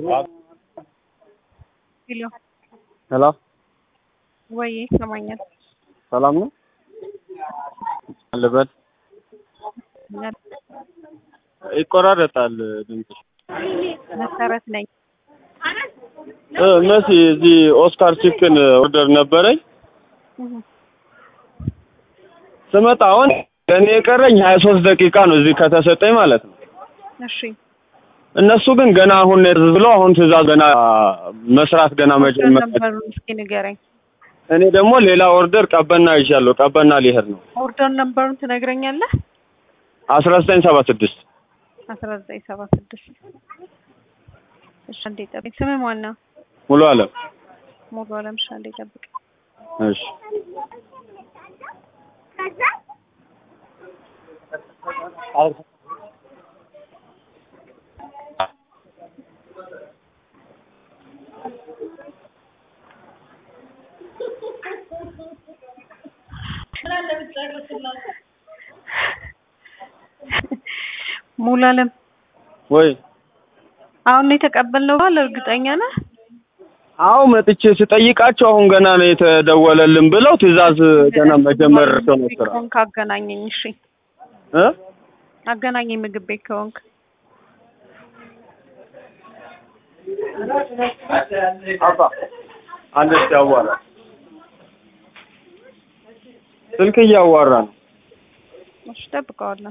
ሄሎ ሄሎ ወይ ይሰማኛል። ሰላም ነው አለበት ይቆራረጣል ድምፅሽ መሰረት ነኝ። እ መሲ እዚህ ኦስካር ቺክን ኦርደር ነበረኝ ስመጣ አሁን ለእኔ የቀረኝ ሀያ ሶስት ደቂቃ ነው እዚህ ከተሰጠኝ ማለት ነው እሺ እነሱ ግን ገና አሁን ነው ብለው አሁን ትእዛዝ ገና መስራት ገና መጀመር ነበሩን እስኪ ንገረኝ። እኔ ደግሞ ሌላ ኦርደር ቀበና ይዣለሁ ቀበና ሊሄድ ነው ኦርደር ነበሩን ትነግረኛለህ? አስራ ዘጠኝ ሰባ ስድስት አስራ ዘጠኝ ሰባ ስድስት እሺ አንዴ ጠብቅ። ስምህ ማን ነው? ሙሉ አለም ሙሉ አለም። እሺ አንዴ ጠብቅ። እሺ ሙሉ አለም ወይ አሁን ነው የተቀበልነው ባል እርግጠኛ ነህ? አዎ መጥቼ ስጠይቃቸው አሁን ገና ነው የተደወለልን ብለው ትእዛዝ ገና መጀመር ነው ስራ ከሆንክ አገናኘኝ። እሺ እ አገናኘኝ ምግብ ቤት ከሆንክ አባ አንድ ያዋራ ስልክ እያዋራ ነው እሺ ጠብቀዋለሁ።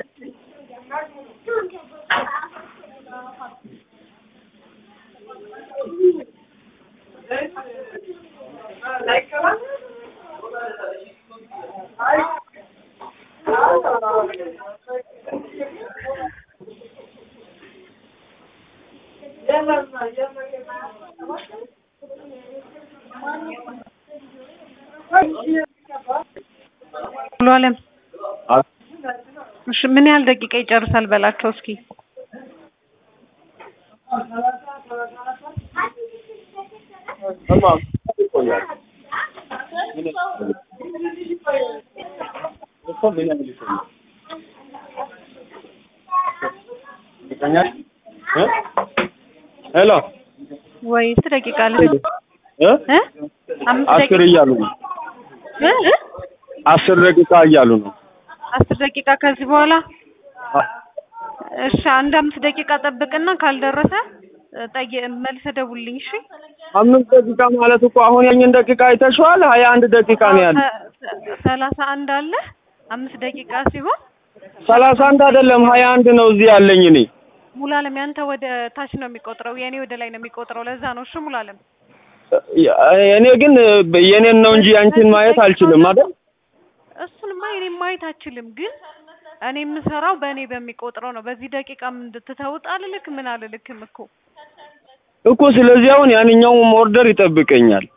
ሙሉ አለም አ- እሺ ምን ያህል ደቂቃ ይጨርሳል በላቸው እስኪ። ተማም ይቆያል እኮ ምን ያህል ይቆያል? ይቆያል? እ ሄሎ ወይ ስንት ደቂቃ ልህ እ እ አምስት አስር ደቂቃ እያሉ ነው እ እ አስር ደቂቃ እያሉ ነው አስር ደቂቃ ከዚህ በኋላ አ- እሺ አንድ አምስት ደቂቃ ጠብቅና ካልደረሰ እ ጠየ መልሰህ ደውልልኝ እሺ። አምስት ደቂቃ ማለት እኮ አሁን ያኝን ደቂቃ አይተሽዋል ሀያ አንድ ደቂቃ ነው ያለ ሰ- ሰ- ሰላሳ አንድ አለ አምስት ደቂቃ ሲሆን ሰላሳ አንድ አይደለም ሀያ አንድ ነው እዚህ ያለኝ እኔ ሙሉ አለም ያንተ ወደ ታች ነው የሚቆጥረው፣ የኔ ወደ ላይ ነው የሚቆጥረው። ለዛ ነው እሺ ሙሉ አለም። እኔ ግን የኔን ነው እንጂ አንቺን ማየት አልችልም አይደል እሱንማ እኔ ማየት አልችልም፣ ግን እኔ የምሰራው በእኔ በሚቆጥረው ነው። በዚህ ደቂቃ ምን ትተውጥ አልልክ ምን አልልክም እኮ እኮ ስለዚህ አሁን ያንኛውም ኦርደር ይጠብቀኛል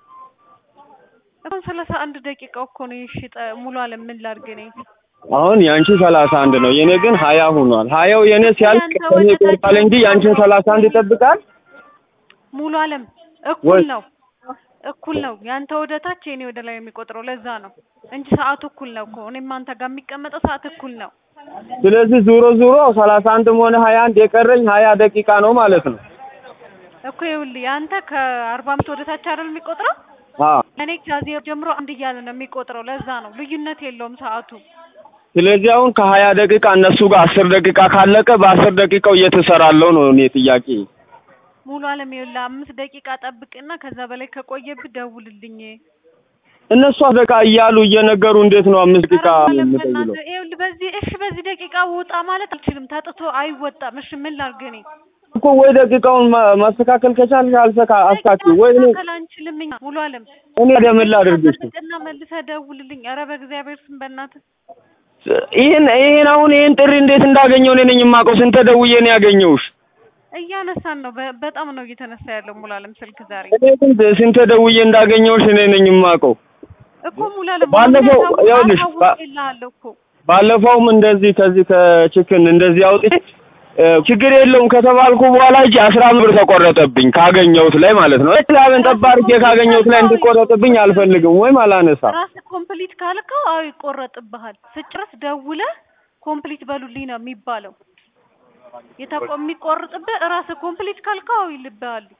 አሁን ሰላሳ አንድ ደቂቃ እኮ ነው። እሺ ጠ- ሙሉ አለም ምን ላድርግ እኔ? አሁን የአንቺ ሰላሳ አንድ ነው የኔ ግን ሀያ ሆኗል ሀያው የኔ ሲያልቅ ያንተ ከኔ ወደ ታች ይቆርጣል እንጂ የአንቺን ሰላሳ አንድ ይጠብቃል ሙሉ አለም እኩል ወይ? ነው እኩል ነው። ያንተ ወደ ታች የኔ ወደ ላይ የሚቆጥረው ለዛ ነው እንጂ ሰዓቱ እኩል ነው እኮ። እኔም አንተ ጋር የሚቀመጠው ሰዓት እኩል ነው ስለዚህ ዙሮ ዙሮ ሰላሳ አንድም ሆነ ሀያ አንድ የቀረኝ ሀያ ደቂቃ ነው ማለት ነው እኮ። ይኸውልህ ያንተ ከአርባ አምስት ወደ ታች አይደል የሚቆጥረው? አ እኔ ከዜሮ ጀምሮ አንድ እያለ ነው የሚቆጥረው። ለዛ ነው ልዩነት የለውም ሰዓቱ። ስለዚህ አሁን ከሀያ ደቂቃ እነሱ ጋር አስር ደቂቃ ካለቀ በአስር ደቂቃው እየተሰራለው ነው እኔ ጥያቄ ሙሉ አለም ይኸውልህ አምስት ደቂቃ ጠብቅና ከዛ በላይ ከቆየብህ ደውልልኝ። እነሱ በቃ እያሉ እየነገሩ እንዴት ነው አምስት ደቂቃ ኧረ ሙሉ አለም የምጠይለው በእናትህ ይኸውልህ በዚህ እሺ በዚህ ደቂቃ ውጣ ማለት አልችልም። ተጥቶ አይወጣም። እሺ ምን ላድርግ እኔ? እኮ ወይ ደቂቃውን ማ- ማስተካከል ከቻልሽ አልሰካ አስታኪ ወይ እኔ ማስተካከል አንችልም እኛ ሙሉ አለም እኔ ደምን ላድርግሽ ጠብቅና መልሰህ ደውልልኝ። ኧረ በእግዚአብሔር ስም በእናትህ ይሄን ይሄን አሁን ይሄን ጥሪ እንዴት እንዳገኘው እኔ ነኝ የማውቀው ስንት ደውዬ ነው ያገኘሁሽ እያነሳን ነው። በ- በጣም ነው እየተነሳ ያለው ሙሉ አለም ስልክ ዛሬ እኔ ግን ስንት ደውዬ እንዳገኘሁሽ እኔ ነኝ የማውቀው እኮ ሙሉ አለም ባለፈው ይኸውልሽ ባ- ይልሃለሁ እኮ ባለፈውም እንደዚህ ከዚህ ከችክን እንደዚህ አውጥቼ እ፣ ችግር የለውም ከተባልኩ በኋላ እጅ አስራ አምስት ብር ተቆረጠብኝ ካገኘሁት ላይ ማለት ነው። ላብን ጠባ አድርጌ ካገኘሁት ላይ እንዲቆረጥብኝ አልፈልግም ወይም አላነሳም። ራስህ ኮምፕሊት ካልከው አዎ ይቆረጥብሃል። ስጨርስ ደውለህ ኮምፕሊት በሉልኝ ነው የሚባለው። የተቆ የሚቆርጥብህ ራስህ ኮምፕሊት ካልከው አዎ ይልብሃል።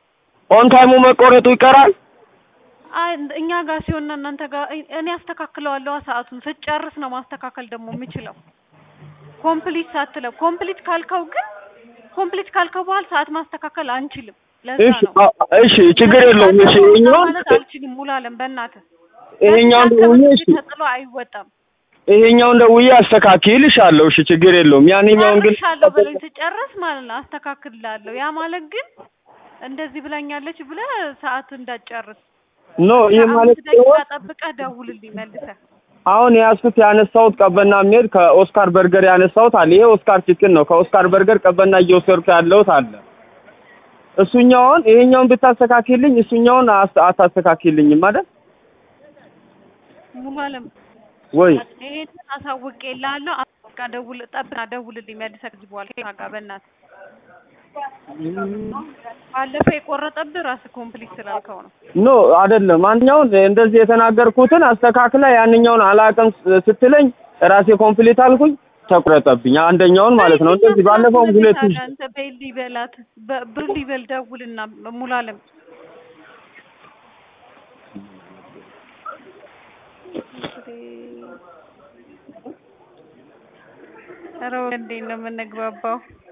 ኦን ታይሙ መቆረጡ ይቀራል። አይ እኛ ጋር ሲሆንና እናንተ ጋር እኔ አስተካክለዋለሁ። ሰዓቱን ስጨርስ ነው ማስተካከል ደግሞ የምችለው። ኮምፕሊት ሳትለው ኮምፕሊት ካልከው ግን ኮምፕሊት ካልከው በኋላ ሰዓት ማስተካከል አንችልም። ለዛ እሺ ነው አ- እሺ ችግር የለውም። እሺ ይሄኛውን ማለት አልችልም። ሙላለም በእናትህ ይሄኛውን በዚህ ደውዬ አካባቢ እሺ ተጥሎ አይወጣም። ይሄኛውን ደውዬ አስተካክልልሻለሁ። እሺ ችግር የለውም። ያንኛውን ግን ጨርሻለሁ ብለኝ ስጨርስ ማለት ነው አስተካክልላለሁ። ያ ማለት ግን እንደዚህ ብላኛለች ብለህ ሰዓት እንዳትጨርስ ኖ ይሄ ማለት አምስት ደቂቃ ጠብቀህ ደውልልኝ መልሰህ። አሁን የያዝኩት ያነሳሁት ቀበና የሚሄድ ከኦስካር በርገር ያነሳሁት አለ። ይሄ ኦስካር ቺክን ነው። ከኦስካር በርገር ቀበና እየወሰድኩ ያለሁት አለ። እሱኛውን ይሄኛውን ብታስተካክልኝ እሱኛውን አስ- አታስተካክልኝም አይደል ሙሉ አለም ወይ? ይሄንን አሳውቄልሃለሁ። በቃ ደውል ጠብና ደውልልኝ መልሰህ ከዚህ በኋላ ከእኔ ጋር በእናትህ። ባለፈው የቆረጠብህ ራስህ ኮምፕሊት ስላልከው ነው። ኖ አይደለም። አንኛውን እንደዚህ የተናገርኩትን አስተካክላ ያንኛውን አላውቅም ስ- ስትለኝ ራሴ ኮምፕሊት አልኩኝ ተቆረጠብኝ። አንደኛውን ማለት ነው። እንደዚህ ባለፈውም ሁለት ታዲያ አንተ በይል ሊበላት ብር ሊበል ደውልና ሙሉ አለም ኧረ እንዴት ነው የምንግባባው?